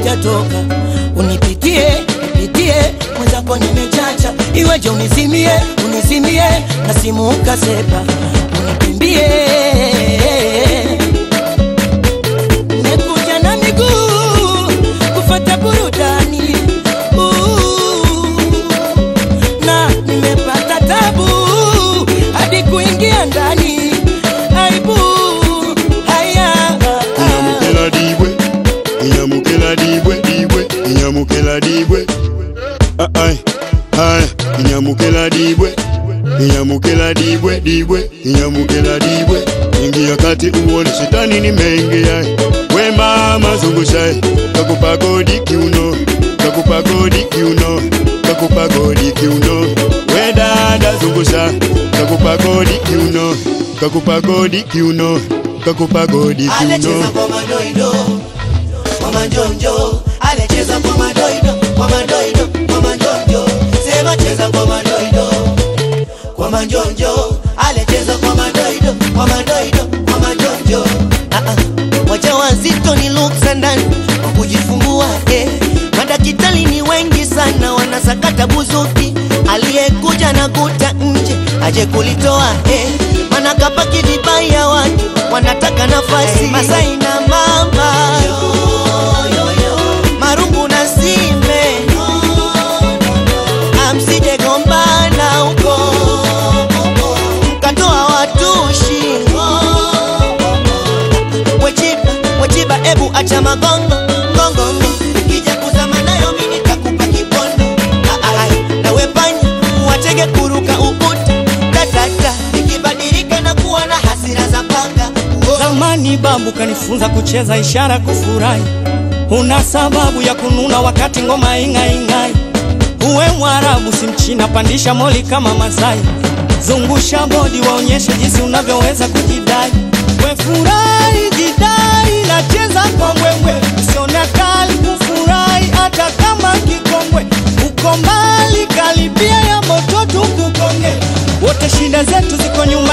hujatoka unipitie nipitie mwenzako nimechacha iweje unizimie unizimie na simu ukasepa unikimbie nimekuja na miguu kufata burudani Ooh, na nimepata tabu hadi kuingia ndani aibu haya inyamukela dibwe inyamukela dibwe dibwe inyamukela dibwe Ah, ai ai inyamukela dibwe inyamukela dibwe dibwe inyamukela dibwe ingia kati uone shetani nimeingia we mama zungusha kakupa godi kiuno kakupa godi kiuno kakupa godi kiuno we dada zungusha kakupa godi kiuno kakupa godi kiuno kakupa godi Alecheza kiuno kwa madoido kwa manjonjo, alecheza kwa madoido kwa madoido kwa manjonjo, sema cheza kwa madoido kwa manjonjo, alecheza kwa madoido kwa madoido kwa manjonjo. Ah ah, waja wazito ni luksa ndani kwa kujifungua eh. Madakitari ni wengi sana wanasakata buzuki, aliyekuja na kuta nje aje kulitoa eh. Mana kapaki vibaya watu wanataka nafasi Masai na mama marungu na sime amsije gombana huko mkatoa watushi wechiba wechiba ebu acha magongo ngongongo kija kuzama nayo mimi nitakupa kipondo Ah, ah, ah. nawe panya watege kuruka ukuta tatata ikibadilika na kuwa na hasira za panga Oh. Zamani babu kanifunza kucheza ishara kufurahi, una sababu ya kununa wakati ngoma ing'aing'ai. Uwe Mwarabu si Mchina, pandisha moli kama Masai, zungusha bodi waonyeshe jinsi unavyoweza kujidai. We furahi, jidai, nacheza kwa mbwembwe, usione kali kufurahi hata kama kikongwe. Uko mbali, karibia ya moto tukukonge, wote shida zetu ziko nyuma